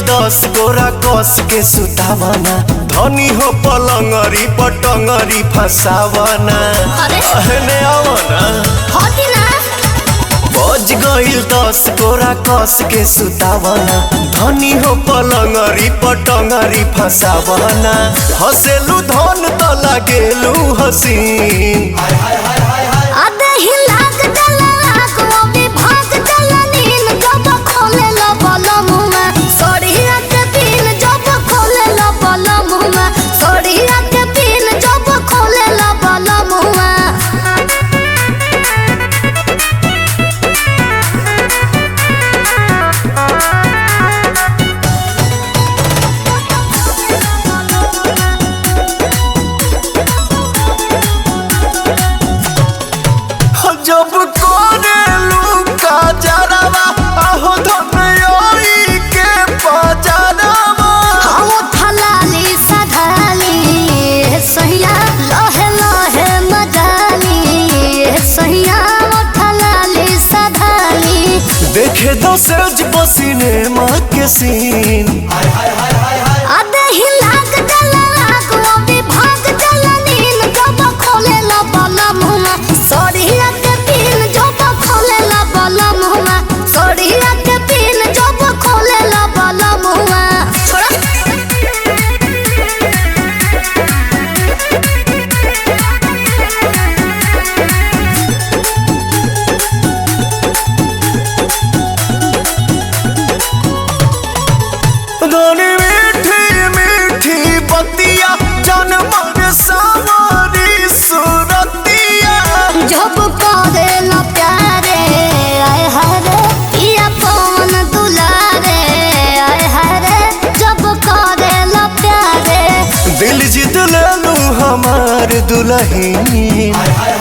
दस गोरा कस के सुतावना धनी हो पलंगरी पटंगरी फसावना अरे। अहने आवना होती ना बज गईल दस गोरा कस के सुतावना धनी हो पलंगरी पटंगरी फसावना हसेलू धन त लागेलू हसीन आधे ही लाग जला लाग वो भी भाग जला नील जब खोले लो बलम में सोड़िया के पीन जब खोले लो बलम में सोड़िया के पीन जब खोले लो बलम में जब कोरेलू का जरावा आहो धनयोई के पजरावा हम थलाली सधाली सहिया लहे लहे मजाली सहिया थलाली सधाली देखे दसरज बसीने माँ के सीन आधे ही लाग जला लाग वो भी भाग जला नील जब खोले ला बाला मुहमा सोड़िया के पीन जब खोले ला बाला मुहमा सोड़िया के पीन जब खोले ला बाला मुहमा छोड़ा धनी मीठी मीठी बतिया जनमर सावरी सुरतिया जब करे ला प्यारे आय हरे पिया पवन दुलारे आय हरे जब करे ला प्यारे दिल जीत लेलू हमार दुल्हन